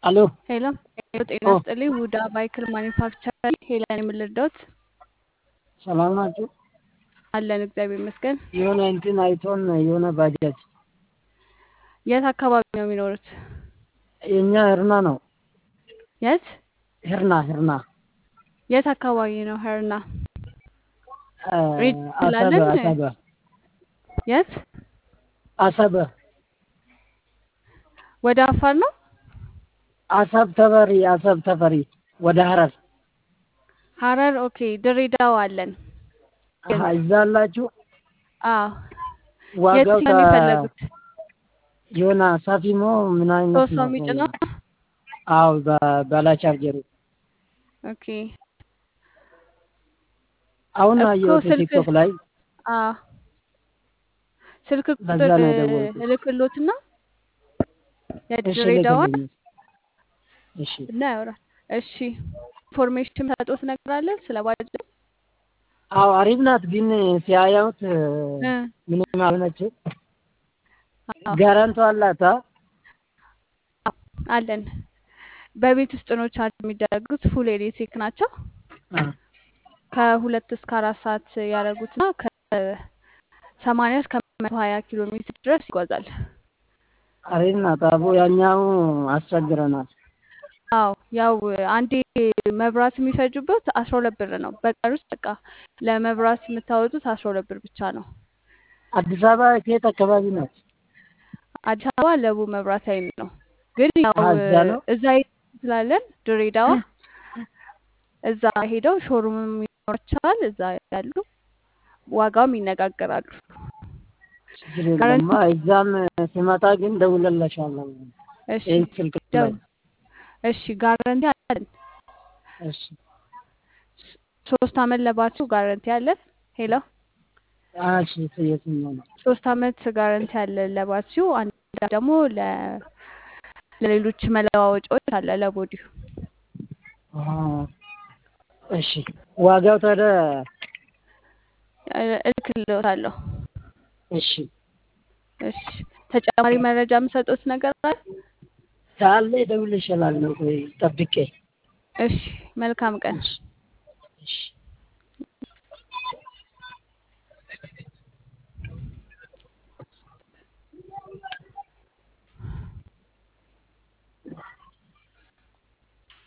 አሎ ሄሎ ሄሎ፣ ጤና ኦ ይስጥልኝ። ውዳ ባይክል ማኒፋክቸር ሄለን የምልርዳውት ሰላም ናችሁ? አለን እግዚአብሔር ይመስገን። የሆነ እንትን አይቶን የሆነ ባጃጅ የት አካባቢ ነው የሚኖሩት? የኛ ህርና ነው። የት ህርና ህርና የት አካባቢ ነው? ሄርና አ፣ ሬድ አሰበ ስላለን አሰበ የት አሰበ ወደ አፋር ነው? አሰብ ተፈሪ አሰብ ተፈሪ ወደ ሀረር ሀረር። ኦኬ ድሬዳዋ አለን ግን አሀ፣ እዛ አላችሁ። አዎ ዋጋው የትኛው ነው የፈለጉት? የሆነ ሳፊሞ ምን አይነት ሶስት ሰው ነው? የሚጭነው? አዎ ባላ ቻርጀሩ ኦኬ አሁን እኮ አየሁት ስልክ ቲክቶክ ላይ አዎ ስልክ በዛ ቁጥር ነው የደወልኩት። እልክሎትና እሺ የድሬዳዋን ልክልኝ። እሺ እና ያወራል። እሺ ኢንፎርሜሽን ሰጦት ነገር አለ ስለ ባጃጅ? አዎ አሪፍ ናት፣ ግን ሲያያዩት እ ምንም አልሆነችም። አዎ ጋራንቶ አላት። አ? አለን። በቤት ውስጥ ነው ቻርጅ የሚደረጉት። ፉል ኤሌክትሪክ ናቸው። አ፣ ከሁለት እስከ አራት ሰዓት ያደረጉትና ከሰማንያ እስከ መቶ ሀያ ኪሎ ሜትር ድረስ ይጓዛል። አሪፍ ናት። አቦ ያኛው አስቸግረናል። አዎ ያው አንዴ መብራት የሚፈጁበት አስራ ሁለት ብር ነው። በቀን ውስጥ በቃ ለመብራት የምታወጡት አስራ ሁለት ብር ብቻ ነው። አዲስ አበባ ከየት አካባቢ ናት? አዲስ አበባ ለቡ መብራት ኃይል ነው። ግን ያው አሀ፣ እዛ ነው። እዛ ስላለን ድሬዳዋ እዛ ሄደው ሾሩምም ይኖራቸዋል። እዛ ያሉ ዋጋውም ይነጋገራሉ። ችግር የለማ። ጋራንቲ እዛም ስመጣ ግን ደውለላሻለሁ። እሺ ይህን ስልክ ደው ላይ እሺ ጋራንቲ አለን። እሺ። ሶስት አመት ለባትሪው ጋራንቲ አለን። ሄሎ አ፣ እሺ የትኛው ነው? ሶስት አመት ጋራንቲ አለን ለባትሪው። አንድ ደግሞ ለ ለሌሎች መለዋወጫዎች አለ ለቦዲው። አ፣ እሺ ዋጋው ታዲያ እልክልዎታለሁ። እሺ እሺ ተጨማሪ መረጃ የምሰጡት ነገር አለ? ካለ እደውልልሻለሁ። ቆይ ጠብቄ። እሺ መልካም ቀን። እሺ እሺ